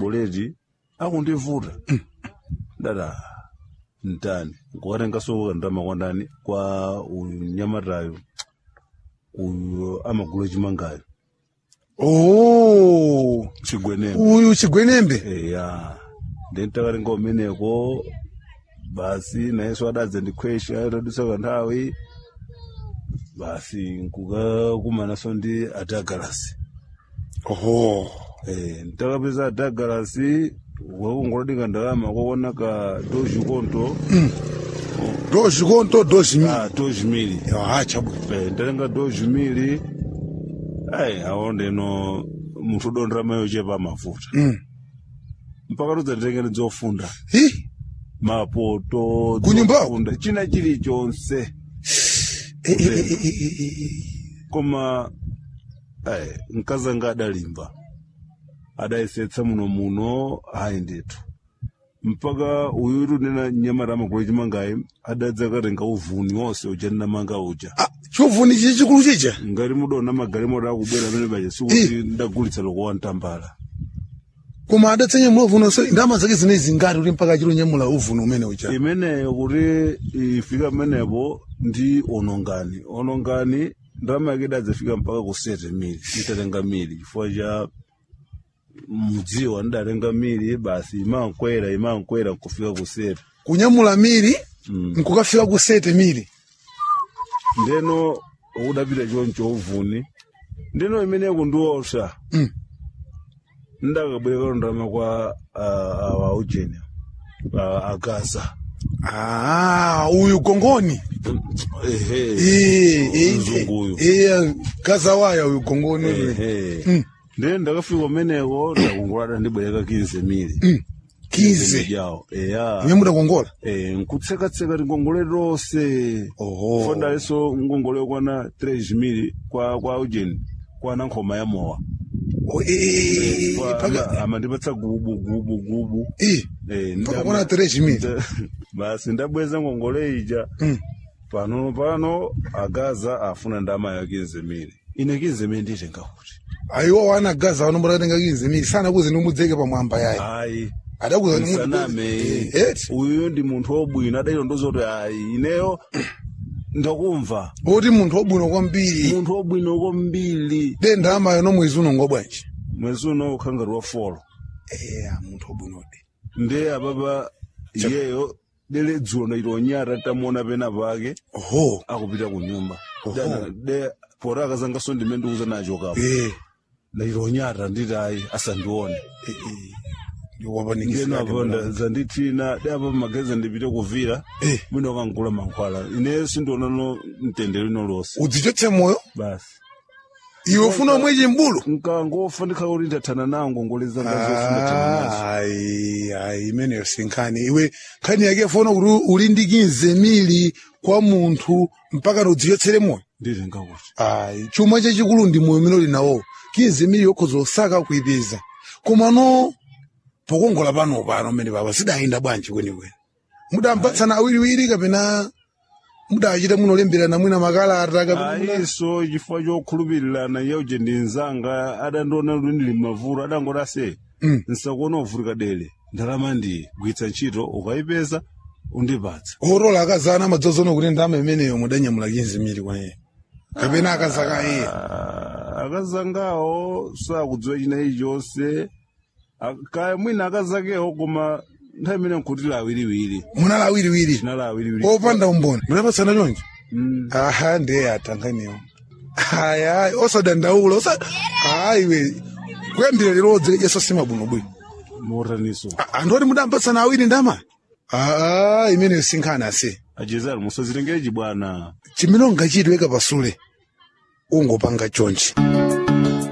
boleti akundivuta dada ntani nkukatengaso ndalama kwa ndani kwa unyamatayo uyu amagulu chimangayo oh chigwenembe uyu chigwenembe eya ndentakatenga umeneko basi nayeso adadza ndikhwesha tadutsa kanthawi basi nkukakumanaso ndi adagalasi oho Eh, ntakapeza adagalasi wakungolodinga ndalama kwakonaka doji konto dozi konto dozi mi ah, doji mili ah chabwino Eh, ndatenga doji mili ayi awo ndeno munthu udondera mayo chepa mafuta mm mpaka tudzatitengeni dzofunda hi mapoto Kunyumbako? dzofunda china chilichonse Eh, eh, eh, eh, eh, eh, eh. koma ayi mkazi anga adalimba adayisetsa muno muno ayi ndithu mpaka uyutu nena nyamata amagulu chimangayi adadza katenga uvuni wonse uja ndinamanga uja Ah, chuvuni chichi chikulu chicha ngati mudaona magalimoto akubwera amene paja sikuti ndagulitsa loko wantambala koma adatsenya mlovuni so ndalama zake zinezi ngati kuti mpaka chilo nyamula uvuni umene ucha imeneyo kuti ifika pamenepo ndi onongani onongani ndalama yake idadzafika mpaka ku sete mili itatenga mili chifukwa cha mudziwa ndidatenga mili basi imankwera imankwera nkufika ku sete kunyamula mili Mm. nkukafika ku sete mili ndeno ukudapita choncho uvuni ndeno imeneyo kundiopsa Mm. ndakabwereka ndalama kwa ah, awa ujeni ah, agaza ah uyu gongoni ehe Eh, eh, mzungu uyu eh, gazawaya uyu gongoni uyu. ehe Mm. ndiye ndakafika umeneko ndakungolada ndibwereka 15 mili Mm. kize jawo eya imwe mudakongola eh nkutsekatseka tingongole lonse oho fondalenso ngongole yokwana 3 mili kwa kwa ujeni kwana nkhoma ya mowa Oh, eh, eh, eh, Kwa- paka- ama- amandipatsa gubu gubu gubu eh, eh mpaka ndama- kwana 3 mili nda- basi ndabweza ngongole ija Mm. pano pano agaza afuna ndama ya 15 mili ine 15 mili nditenga kuti ayiwo wana gaza wanombora katenga kize mili sana kuze nimudzeke pamwamba yayi ayi adakuza ni munthu- nsaname Eh, eti uyu ndi munthu wobwino adayilondoza kuti ayi ineyo ndakumva oti munthu wabwino kwambiri munthu wobwino kwambiri de ndalama yono mwezi uno ngobwanji mwezi uno ukhangati wa folo eya munthu wabwinode nde apapa iyeyo dele dzulo ndaitonyata tamuona pena pake oho akupita ku nyumba Oho. Dana- de pora akazangaso ndime ndikuza nacho kapo eh ndaitonyata nditi ayi asandione eh, eh. ndiwapanikisa ngeno apo zandithina de apa mageza ndipite kuvira eh mwina ukankula mankhwala ine sindionano mtendero ino lonse udzichotse moyo basi iwe ufuna umwechi mbulu nkangofa ndikhala kuti ndathana nawo ngongole zanga zonse ndathana nazo ayi ayi imeneyo sinkhani iwe nkhani yake fona kuti uli ndi kinze mili kwa munthu mpaka udzichotsere moyo nditenga kuti ayi chuma chachikulu ndi moyo umene uli nawo kinze mili yokhoza osaka kuipeza koma no pokongola pano pano mmene papa sidayenda bwanji kwenikweni mudampatsana awiriwiri kapena mudachita munolemberana mwina makalata kapena ayiso chifukwa chokhulupirirana yauje ndi nzanga adandiona kuti ndili mavuto adangoti ase Mm. nsakuona uvutika dele ndalama ndi gwitsa ntchito ukayipeza undipatsa orola akazana madzozono kuti ndama imeneyo mudanyamula kinze mili kwa iye kapena akazaka iye Ah, akazangawo sakudziwa chinayi chonse Ak- kaya mwina akazakewo koma nthawi imene nkutila awiriwiri munala awiriwiri chinala awiriwiri opanda umboni munapatsana chonje Mm. aha ndiye atanganiwo aya osadandaula osa ayiwe kuyambira lilodzi yeso simabwinobwino motaniso anthu mudampatsana awiri ndama aa imeneyo sinkhani ase achezani musazitengere chibwana chimene ungachitweka pasule ungopanga chonchi